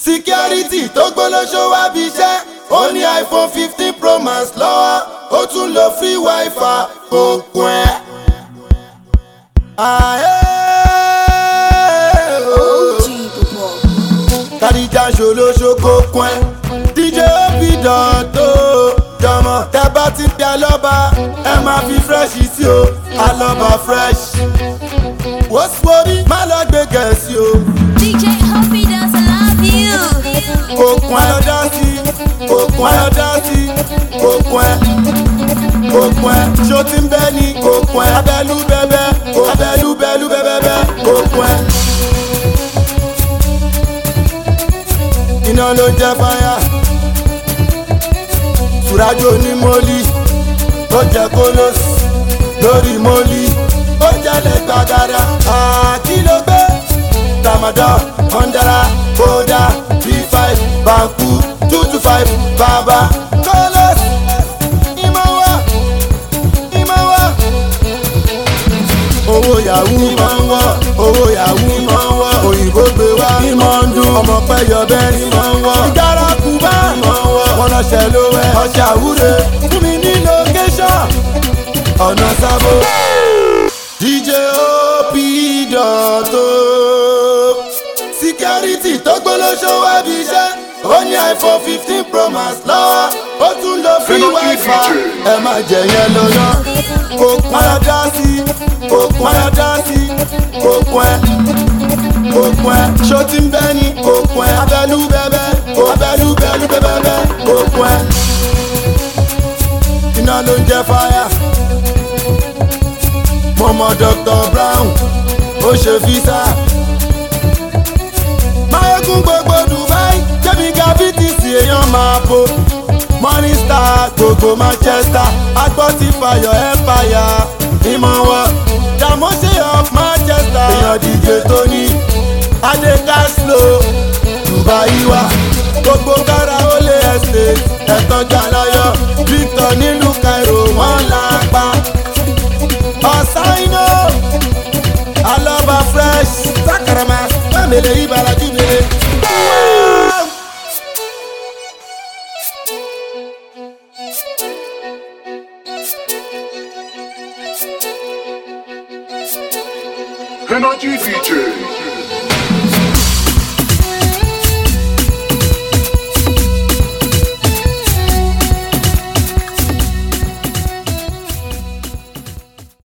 security tó gbólóṣó wá bí iṣẹ́ ó ní iphone fifteen pro max lọ́wọ́ ó tún lo free wifi kò kún ẹ́. Àhẹ́ ooo kàdíjà ṣòlóṣó kò kún ẹ́ dj obidan tó jọmọ tẹ bá ti pe alọ́ba ẹ máa fi fresh sí o alọ́ba fresh wọ́sowọ́bí má lọ gbé gẹ̀ẹ́sì o DJ Hoppy does love you. kò kún ẹ lọ́dá sí kò kún ẹ lọ́dá sí kò kún ẹ kò kún ẹ ṣó ti ń bẹ́ ni kò kún ẹ abẹ́lú bẹ́bẹ́ abẹ́lú bẹ́lú bẹ́bẹ́bẹ́ kò kún ẹ. iná ló ń jẹ́ fáyà sùrájò ní mọ́lì ó jẹ́ kólósì lórí mọ́lì ó jẹ́lẹ̀ gbàgàdà àkìlógbé ramadan ondara kódà b5 banku two two five bàbá kólósì ìmọ̀wá ìmọ̀wá owó yahoo máa ń wọ́ owó yahoo máa ń wọ́ òyìnbó gbé wá ìmọ̀ ń dún ọmọ pẹ́yọ bẹ́ẹ̀ ni máa ń wọ́ ìjára kùbá máa ń wọ́ wọn lọ́sẹ̀ ló wẹ̀ ọjà àwúre fún mi ní location ọ̀nà sábò dj op dọ̀tò security tó gbólóṣó wá bí iṣẹ́ ó ní iphone fifteen pro max lọ́wọ́ ó tún lo free wifi ẹ má jẹ yẹn lọ́yọ́ kò pọn ẹ dá sí kò pọn ẹ dá sí kò pọn ẹ kò pọn ẹ ṣó ti ń bẹ́ ni kò pọn ẹ abẹ́lú bẹ́bẹ́ abẹ́lú bẹ́lú bẹ́bẹ́bẹ́ kò pọn ẹ iná ló ń jẹ fáyà mo mọ dr brown ó ṣe fisa máyégún gbogbo dubai jẹ́bi gravity sí èèyàn máa bo morning star gbogbo manchester agbọ́ ti fayọ̀ empire ìmọ̀ wọn dàmọ́sí of manchester èèyàn díje tó ní adé caslo dubai wa gbogbo kára ó lé ẹsẹ̀ ẹ̀tàn jàláyọ̀ victor nílùú cairo wọ́n là pa ọ̀sáínò alọ́ba fresh sakarama pàmìlẹ̀ ìbàlájú mele. Energy DJ.